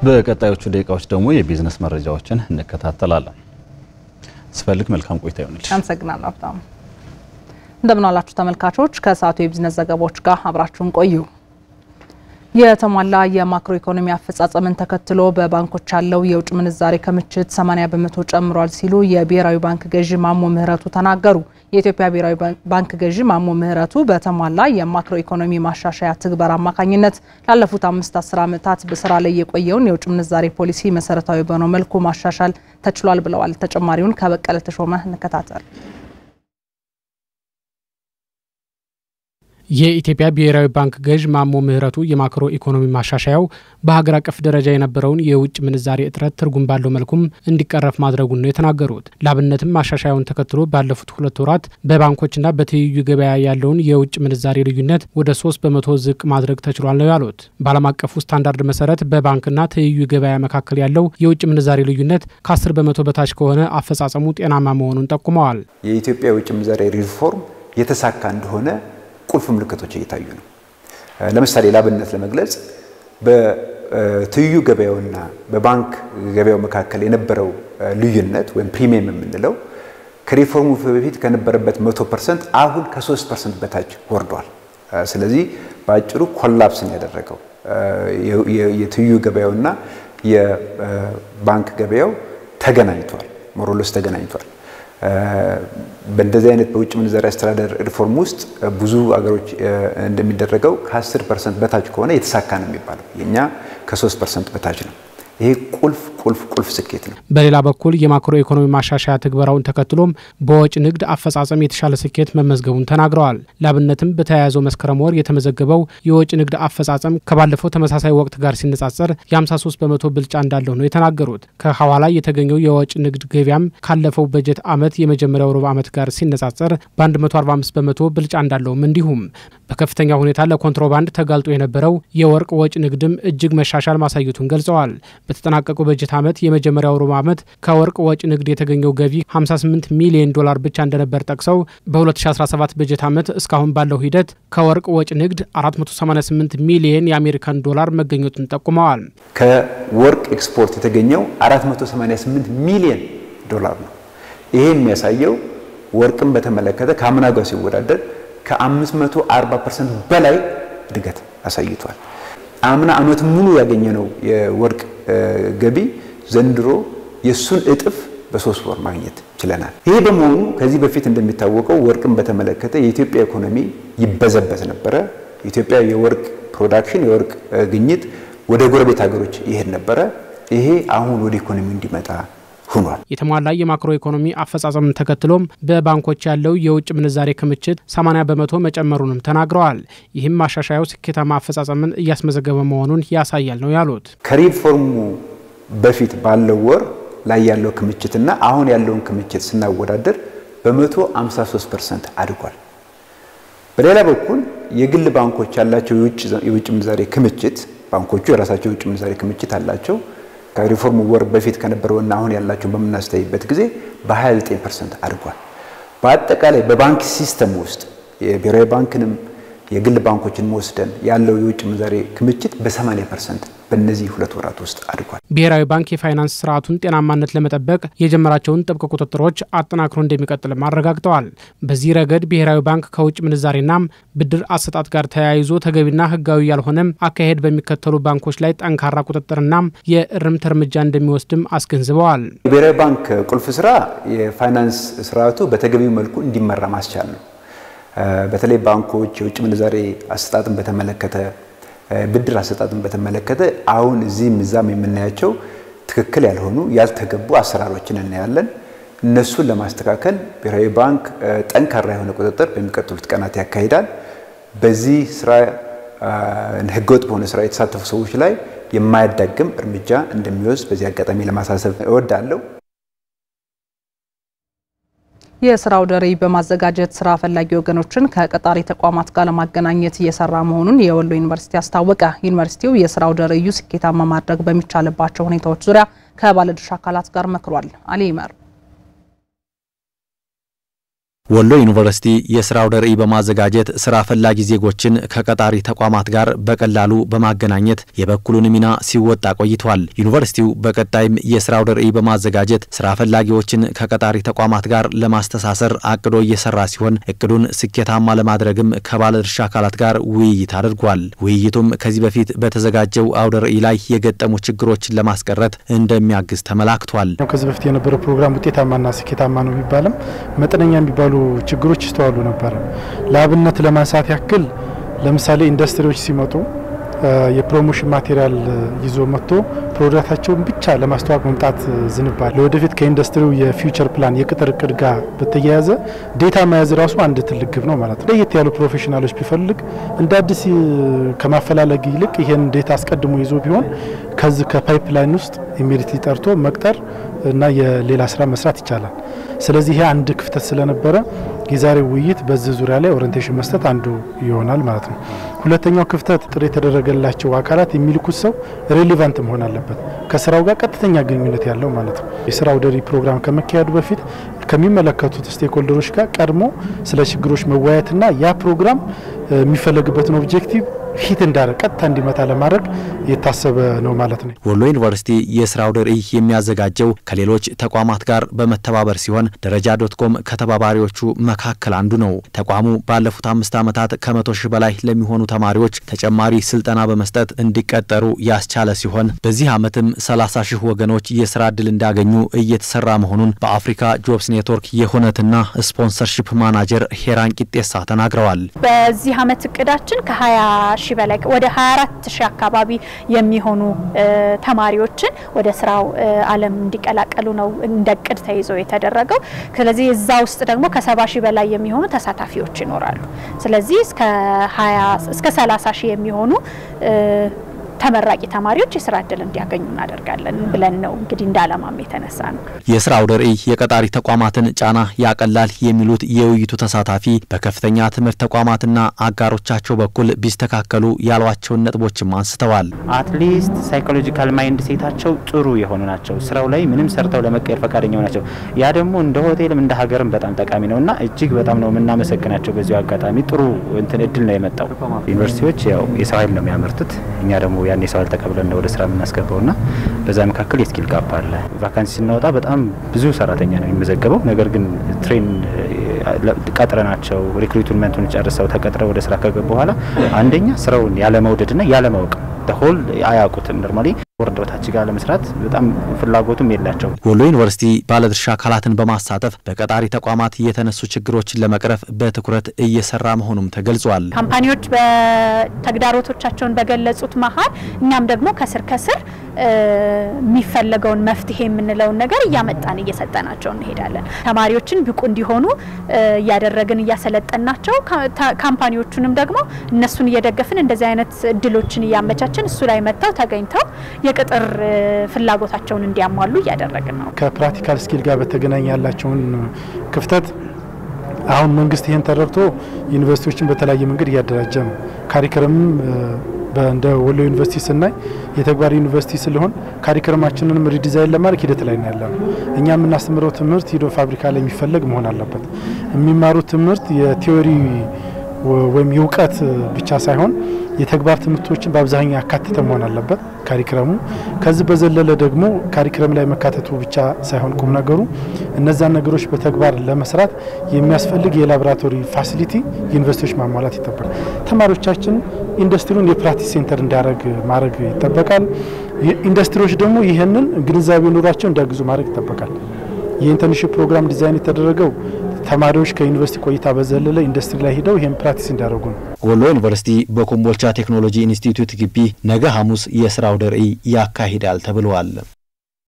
በቀጣዮቹ ደቂቃዎች ደግሞ የቢዝነስ መረጃዎችን እንከታተላለን። ስፈልግ መልካም ቆይታ ይሆንልሽ። አመሰግናለሁ ሀብታሙ። እንደምን ዋላችሁ ተመልካቾች። ከሰዓቱ የቢዝነስ ዘገባዎች ጋር አብራችሁን ቆዩ። የተሟላ የማክሮ ኢኮኖሚ አፈጻጸምን ተከትሎ በባንኮች ያለው የውጭ ምንዛሬ ክምችት 80 በመቶ ጨምሯል ሲሉ የብሔራዊ ባንክ ገዢ ማሞ ምህረቱ ተናገሩ። የኢትዮጵያ ብሔራዊ ባንክ ገዢ ማሞ ምህረቱ በተሟላ የማክሮ ኢኮኖሚ ማሻሻያ ትግበር አማካኝነት ላለፉት አምስት አስር ዓመታት በስራ ላይ የቆየውን የውጭ ምንዛሬ ፖሊሲ መሰረታዊ በሆነው መልኩ ማሻሻል ተችሏል ብለዋል። ተጨማሪውን ከበቀለ ተሾመ እንከታተል። የኢትዮጵያ ብሔራዊ ባንክ ገዥ ማሞ ምህረቱ የማክሮ ኢኮኖሚ ማሻሻያው በሀገር አቀፍ ደረጃ የነበረውን የውጭ ምንዛሬ እጥረት ትርጉም ባለው መልኩም እንዲቀረፍ ማድረጉን ነው የተናገሩት። ላብነትም ማሻሻያውን ተከትሎ ባለፉት ሁለት ወራት በባንኮችና በትይዩ ገበያ ያለውን የውጭ ምንዛሬ ልዩነት ወደ ሶስት በመቶ ዝቅ ማድረግ ተችሏል ነው ያሉት። በዓለም አቀፉ ስታንዳርድ መሰረት በባንክና ትይዩ ገበያ መካከል ያለው የውጭ ምንዛሬ ልዩነት ከ10 በመቶ በታች ከሆነ አፈጻጸሙ ጤናማ መሆኑን ጠቁመዋል። የኢትዮጵያ የውጭ ምንዛሬ ሪፎርም የተሳካ እንደሆነ ቁልፍ ምልክቶች እየታዩ ነው። ለምሳሌ ላብነት ለመግለጽ በትይዩ ገበያውና በባንክ ገበያው መካከል የነበረው ልዩነት ወይም ፕሪሚየም የምንለው ከሪፎርሙ በፊት ከነበረበት መቶ ፐርሰንት አሁን ከሶስት ፐርሰንት በታች ወርዷል። ስለዚህ በአጭሩ ኮላፕስን ያደረገው የትይዩ ገበያውና የባንክ ገበያው ተገናኝቷል፣ ሞሮሎስ ተገናኝቷል። በእንደዚህ አይነት በውጭ ምንዛሪ አስተዳደር ሪፎርም ውስጥ ብዙ አገሮች እንደሚደረገው ከ10 ፐርሰንት በታች ከሆነ የተሳካ ነው የሚባለው። የእኛ ከ3 ፐርሰንት በታች ነው። ይሄ ቁልፍ ቁልፍ ቁልፍ ስኬት ነው። በሌላ በኩል የማክሮ ኢኮኖሚ ማሻሻያ ትግበራውን ተከትሎም በወጪ ንግድ አፈጻጸም የተሻለ ስኬት መመዝገቡን ተናግረዋል። ላብነትም በተያያዘው መስከረም ወር የተመዘገበው የወጪ ንግድ አፈጻጸም ከባለፈው ተመሳሳይ ወቅት ጋር ሲነጻጸር የ53 በመቶ ብልጫ እንዳለው ነው የተናገሩት። ከሐዋላ የተገኘው የወጪ ንግድ ገቢያም ካለፈው በጀት ዓመት የመጀመሪያው ሩብ ዓመት ጋር ሲነጻጸር በ145 በመቶ ብልጫ እንዳለውም እንዲሁም በከፍተኛ ሁኔታ ለኮንትሮባንድ ተጋልጦ የነበረው የወርቅ ወጪ ንግድም እጅግ መሻሻል ማሳየቱን ገልጸዋል። በተጠናቀቀው በጀት ዓመት የመጀመሪያው ሩብ ዓመት ከወርቅ ወጪ ንግድ የተገኘው ገቢ 58 ሚሊዮን ዶላር ብቻ እንደነበር ጠቅሰው በ2017 በጀት ዓመት እስካሁን ባለው ሂደት ከወርቅ ወጪ ንግድ 488 ሚሊዮን የአሜሪካን ዶላር መገኘቱን ጠቁመዋል። ከወርቅ ኤክስፖርት የተገኘው 488 ሚሊዮን ዶላር ነው። ይሄ የሚያሳየው ወርቅን በተመለከተ ከአምና ጋር ሲወዳደር ከ540 ፐርሰንት በላይ እድገት አሳይቷል። አምና ዓመት ሙሉ ያገኘነው የወርቅ ገቢ ዘንድሮ የእሱን እጥፍ በሶስት ወር ማግኘት ችለናል። ይሄ በመሆኑ ከዚህ በፊት እንደሚታወቀው ወርቅን በተመለከተ የኢትዮጵያ ኢኮኖሚ ይበዘበዝ ነበረ። የኢትዮጵያ የወርቅ ፕሮዳክሽን የወርቅ ግኝት ወደ ጎረቤት ሀገሮች ይሄድ ነበረ። ይሄ አሁን ወደ ኢኮኖሚ እንዲመጣ ሆኗል። የተሟላ የማክሮ ኢኮኖሚ አፈጻጸምን ተከትሎም በባንኮች ያለው የውጭ ምንዛሬ ክምችት 80 በመቶ መጨመሩንም ተናግረዋል። ይህም ማሻሻያው ስኬታማ አፈጻጸምን እያስመዘገበ መሆኑን ያሳያል ነው ያሉት። ከሪፎርሙ በፊት ባለው ወር ላይ ያለው ክምችትና አሁን ያለውን ክምችት ስናወዳደር በመቶ 53 ፐርሰንት አድጓል። በሌላ በኩል የግል ባንኮች ያላቸው የውጭ ምንዛሬ ክምችት ባንኮቹ የራሳቸው የውጭ ምንዛሬ ክምችት አላቸው ከሪፎርሙ ወር በፊት ከነበረውና አሁን ያላቸውን በምናስተያይበት ጊዜ በ29 ፐርሰንት አድጓል። በአጠቃላይ በባንክ ሲስተም ውስጥ የብሔራዊ ባንክንም የግል ባንኮችን ወስደን ያለው የውጭ ምንዛሬ ክምችት በ80 ፐርሰንት በእነዚህ ሁለት ወራት ውስጥ አድጓል። ብሔራዊ ባንክ የፋይናንስ ስርዓቱን ጤናማነት ለመጠበቅ የጀመራቸውን ጥብቅ ቁጥጥሮች አጠናክሮ እንደሚቀጥልም አረጋግጠዋል። በዚህ ረገድ ብሔራዊ ባንክ ከውጭ ምንዛሬና ብድር አሰጣጥ ጋር ተያይዞ ተገቢና ሕጋዊ ያልሆነም አካሄድ በሚከተሉ ባንኮች ላይ ጠንካራ ቁጥጥርና የእርምት እርምጃ እንደሚወስድም አስገንዝበዋል። የብሔራዊ ባንክ ቁልፍ ስራ የፋይናንስ ስርዓቱ በተገቢው መልኩ እንዲመራ ማስቻል ነው። በተለይ ባንኮች የውጭ ምንዛሬ አሰጣጥን በተመለከተ ብድር አሰጣጥን በተመለከተ አሁን እዚህም እዛም የምናያቸው ትክክል ያልሆኑ ያልተገቡ አሰራሮችን እናያለን። እነሱን ለማስተካከል ብሔራዊ ባንክ ጠንካራ የሆነ ቁጥጥር በሚቀጥሉት ቀናት ያካሂዳል። በዚህ ስራ ህገወጥ በሆነ ስራ የተሳተፉ ሰዎች ላይ የማያዳግም እርምጃ እንደሚወስድ በዚህ አጋጣሚ ለማሳሰብ እወዳለሁ። የስራ አውደ ርዕይ በማዘጋጀት ስራ ፈላጊ ወገኖችን ከቀጣሪ ተቋማት ጋር ለማገናኘት እየሰራ መሆኑን የወሎ ዩኒቨርሲቲ አስታወቀ። ዩኒቨርሲቲው የስራ አውደ ርዕዩ ስኬታማ ማድረግ በሚቻልባቸው ሁኔታዎች ዙሪያ ከባለድርሻ አካላት ጋር መክሯል። አሊ ይመር ወሎ ዩኒቨርሲቲ የስራ አውደ ርዕይ በማዘጋጀት ስራ ፈላጊ ዜጎችን ከቀጣሪ ተቋማት ጋር በቀላሉ በማገናኘት የበኩሉን ሚና ሲወጣ ቆይቷል። ዩኒቨርሲቲው በቀጣይም የስራ አውደ ርዕይ በማዘጋጀት ስራ ፈላጊዎችን ከቀጣሪ ተቋማት ጋር ለማስተሳሰር አቅዶ እየሰራ ሲሆን እቅዱን ስኬታማ ለማድረግም ከባለድርሻ አካላት ጋር ውይይት አድርጓል። ውይይቱም ከዚህ በፊት በተዘጋጀው አውደ ርዕይ ላይ የገጠሙ ችግሮችን ለማስቀረት እንደሚያግዝ ተመላክቷል። ከዚህ በፊት የነበረው ፕሮግራም ውጤታማና ስኬታማ ነው ቢባልም መጠነኛ የሚባሉ ችግሮች ይስተዋሉ ነበረ። ለአብነት ለማንሳት ያክል ለምሳሌ ኢንዱስትሪዎች ሲመጡ የፕሮሞሽን ማቴሪያል ይዞ መጥቶ ፕሮዳክታቸውን ብቻ ለማስተዋወቅ መምጣት ዝንባል። ለወደፊት ከኢንዱስትሪው የፊውቸር ፕላን የቅጥር እቅድ ጋር በተያያዘ ዴታ መያዝ ራሱ አንድ ትልቅ ግብ ነው ማለት ነው። ለየት ያሉ ፕሮፌሽናሎች ቢፈልግ እንደ አዲስ ከማፈላለግ ይልቅ ይህን ዴታ አስቀድሞ ይዞ ቢሆን ከዚህ ከፓይፕላይን ውስጥ ኢሜዲትሊ ጠርቶ መቅጠር እና የሌላ ስራ መስራት ይቻላል። ስለዚህ ይሄ አንድ ክፍተት ስለነበረ የዛሬው ውይይት በዚህ ዙሪያ ላይ ኦሪንቴሽን መስጠት አንዱ ይሆናል ማለት ነው። ሁለተኛው ክፍተት ጥሪ የተደረገላቸው አካላት የሚልኩት ሰው ሬሌቫንት መሆን አለበት፣ ከስራው ጋር ቀጥተኛ ግንኙነት ያለው ማለት ነው። የስራ አውደ ርዕይ ፕሮግራም ከመካሄዱ በፊት ከሚመለከቱት ስቴክሆልደሮች ጋር ቀድሞ ስለ ችግሮች መወያየትና ያ ፕሮግራም የሚፈለግበትን ኦብጀክቲቭ ሂት እንዳረ ቀጥታ እንዲመታ ለማድረግ የታሰበ ነው ማለት ነው። ወሎ ዩኒቨርሲቲ የስራ አውደ ርዕይ የሚያዘጋጀው ከሌሎች ተቋማት ጋር በመተባበር ሲሆን ደረጃ ዶት ኮም ከተባባሪዎቹ መካከል አንዱ ነው። ተቋሙ ባለፉት አምስት ዓመታት ከመቶ ሺህ በላይ ለሚሆኑ ተማሪዎች ተጨማሪ ስልጠና በመስጠት እንዲቀጠሩ ያስቻለ ሲሆን በዚህ ዓመትም 30 ሺህ ወገኖች የስራ ዕድል እንዳገኙ እየተሰራ መሆኑን በአፍሪካ ጆብስ ኔትወርክ የሁነትና ስፖንሰርሺፕ ማናጀር ሄራን ቂጤሳ ተናግረዋል። በዚህ ዓመት እቅዳችን ከ20 ሺህ በላይ ወደ 24 ሺህ አካባቢ የሚሆኑ ተማሪዎችን ወደ ስራው ዓለም እንዲቀላቀሉ ነው እንደ እቅድ ተይዞ የተደረገው። ስለዚህ እዛ ውስጥ ደግሞ ከ70 ሺህ በላይ የሚሆኑ ተሳታፊዎች ይኖራሉ። ስለዚህ እስከ 20 እስከ 30 ሺህ የሚሆኑ ተመራቂ ተማሪዎች የስራ እድል እንዲያገኙ እናደርጋለን ብለን ነው እንግዲህ እንደ ዓላማም የተነሳ ነው። የስራ አውደ ርዕይ የቀጣሪ ተቋማትን ጫና ያቀላል የሚሉት የውይይቱ ተሳታፊ በከፍተኛ ትምህርት ተቋማትና አጋሮቻቸው በኩል ቢስተካከሉ ያሏቸውን ነጥቦችም አንስተዋል። አትሊስት ሳይኮሎጂካል ማይንድ ሴታቸው ጥሩ የሆኑ ናቸው። ስራው ላይ ምንም ሰርተው ለመቀየር ፈቃደኛ ናቸው። ያ ደግሞ እንደ ሆቴልም እንደ ሀገርም በጣም ጠቃሚ ነው እና እጅግ በጣም ነው የምናመሰግናቸው። በዚሁ አጋጣሚ ጥሩ እንትን እድል ነው የመጣው። ዩኒቨርሲቲዎች ያው የሰው ኃይል ነው የሚያመርቱት እኛ ደግሞ ያን የሰው ኃይል ተቀብለን ነው ወደ ስራ የምናስገባው ና በዛ መካከል የስኪል ጋፕ አለ። ቫካንሲ ስናወጣ በጣም ብዙ ሰራተኛ ነው የሚመዘገበው። ነገር ግን ትሬን ቀጥረናቸው ሪክሩትመንቱን ጨርሰው ተቀጥረው ወደ ስራ ከገቡ በኋላ አንደኛ ስራውን ያለመውደድና ያለማወቅ ሆል አያውቁትም። ኖርማሊ ወርደ በታች ጋር ለመስራት በጣም ፍላጎቱም የላቸው። ወሎ ዩኒቨርሲቲ ባለድርሻ አካላትን በማሳተፍ በቀጣሪ ተቋማት የተነሱ ችግሮችን ለመቅረፍ በትኩረት እየሰራ መሆኑም ተገልጿል። ካምፓኒዎች በተግዳሮቶቻቸውን በገለጹት መሀል እኛም ደግሞ ከስር ከስር የሚፈለገውን መፍትሄ የምንለውን ነገር እያመጣን እየሰጠናቸው እንሄዳለን። ተማሪዎችን ብቁ እንዲሆኑ እያደረግን እያሰለጠናቸው፣ ካምፓኒዎቹንም ደግሞ እነሱን እየደገፍን እንደዚህ አይነት እድሎችን እያመቻችን እሱ ላይ መጥተው ተገኝተው የቅጥር ፍላጎታቸውን እንዲያሟሉ እያደረግን ነው። ከፕራክቲካል ስኪል ጋር በተገናኘ ያላቸውን ክፍተት አሁን መንግስት ይህን ተረድቶ ዩኒቨርሲቲዎችን በተለያየ መንገድ እያደራጀ ነው። ካሪክረምም እንደ ወሎ ዩኒቨርሲቲ ስናይ የተግባር ዩኒቨርሲቲ ስለሆን ካሪክረማችንንም ሪዲዛይን ለማድረግ ሂደት ላይ ነው ያለ ነው። እኛ የምናስተምረው ትምህርት ሂዶ ፋብሪካ ላይ የሚፈለግ መሆን አለበት። የሚማሩት ትምህርት የቲዎሪ ወይም የእውቀት ብቻ ሳይሆን የተግባር ትምህርቶችን በአብዛኛው ያካተተ መሆን አለበት ካሪክረሙ። ከዚህ በዘለለ ደግሞ ካሪክረም ላይ መካተቱ ብቻ ሳይሆን ቁም ነገሩ እነዛን ነገሮች በተግባር ለመስራት የሚያስፈልግ የላቦራቶሪ ፋሲሊቲ ዩኒቨርሲቲዎች ማሟላት ይጠበቃል። ተማሪዎቻችን ኢንዱስትሪውን የፕራክቲስ ሴንተር እንዲያደርግ ማድረግ ይጠበቃል። ኢንዱስትሪዎች ደግሞ ይህንን ግንዛቤ ኑሯቸው እንዲያግዙ ማድረግ ይጠበቃል። የኢንተርንሽፕ ፕሮግራም ዲዛይን የተደረገው ተማሪዎች ከዩኒቨርሲቲ ቆይታ በዘለለ ኢንዱስትሪ ላይ ሂደው ይህን ፕራክቲስ እንዲያደርጉ ነው። ወሎ ዩኒቨርሲቲ በኮምቦልቻ ቴክኖሎጂ ኢንስቲትዩት ግቢ ነገ ሐሙስ የስራ አውደ ርዕይ ያካሂዳል ተብለዋል።